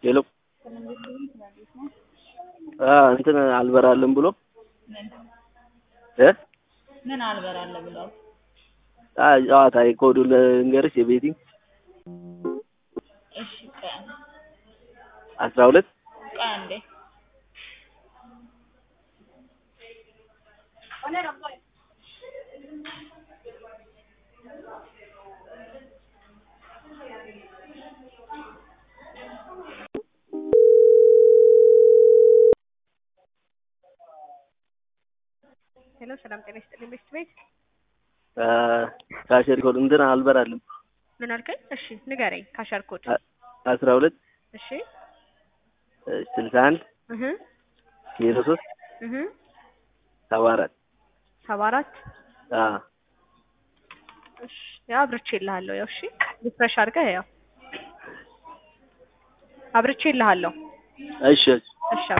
ሄሎ እንትን አልበራልም ብሎ ምን እ ምን አልበራለ ብለው ጨዋታ ኮዱ ልንገርሽ የቤቲንግ እሺ ቀን አስራ ሁለት ቀን እንዴ ሄሎ ሰላም ጤና ይስጥልኝ ቤስት ቤት ካሸሪ ኮድ እንትን አልበራልም ምን አልከኝ? እሺ ንገረኝ። ካሸር ኮድ አስራ ሁለት እሺ ስልሳ አንድ እህ ዜሮ ሶስት እህ ሰባ አራት ሰባ አራት አዎ እሺ ያው አብርቼልሃለሁ። ያው እሺ ሪፍሬሽ አድርገህ ያው አብርቼልሃለሁ። እሺ እሺ